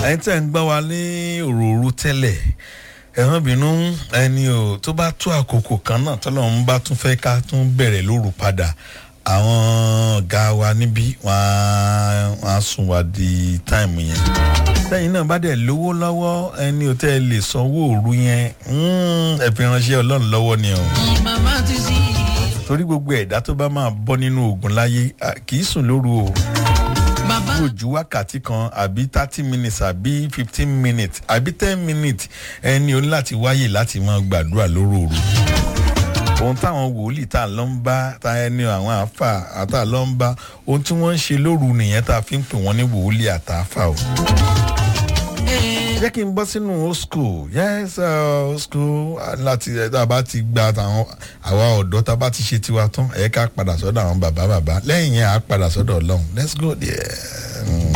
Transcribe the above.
ẹni tẹ́ ń gbọ́ wa ní òróró tẹ́lẹ̀ ẹ̀rọ bínú ẹni o tó bá tó àkókò kan náà tọ́lọ́run bá tún fẹ́ ká tún bẹ̀rẹ̀ lóru padà àwọn ọ̀gá wa níbí wọ́n á sùn wá di táìmù yẹn lẹ́yìn náà bá dẹ̀ lówó lọ́wọ́ ẹni ò tẹ́ ẹ lè sanwó òru yẹn ẹ fi ránṣẹ́ ọlọ́run lọ́wọ́ ni o màmá ti sí i. torí gbogbo ẹ̀dá tó bá máa bọ́ nínú oògùn láyé à, kì í sùn lóru o bàbá kúrò ju wákàtí kan àbí thirty minutes àbí fifteen minutes àbí ten minutes ẹni o ní láti wáyè láti máa gbàdúrà lóru òru ohun táwọn wòlíì tá a lọ ń bá tá ẹni àwọn àáfà àtà lọ ń bá ohun tí wọ́n ń ṣe lóru nìyẹn tá a fi ń pè wọ́n ní wòlíì àtàáfà o jẹ́ kí n bọ́ sínú old school yes uh, old school uh, láti ẹ̀ tá a bá ti gba àwọn àwa ọ̀dọ́ tá a bá ti ṣe tiwa tán ẹ̀ ká padà sọ́dọ̀ àwọn bàbá bàbá lẹ́yìn yẹn á padà sọ́dọ̀ ọlọ́run let's go there.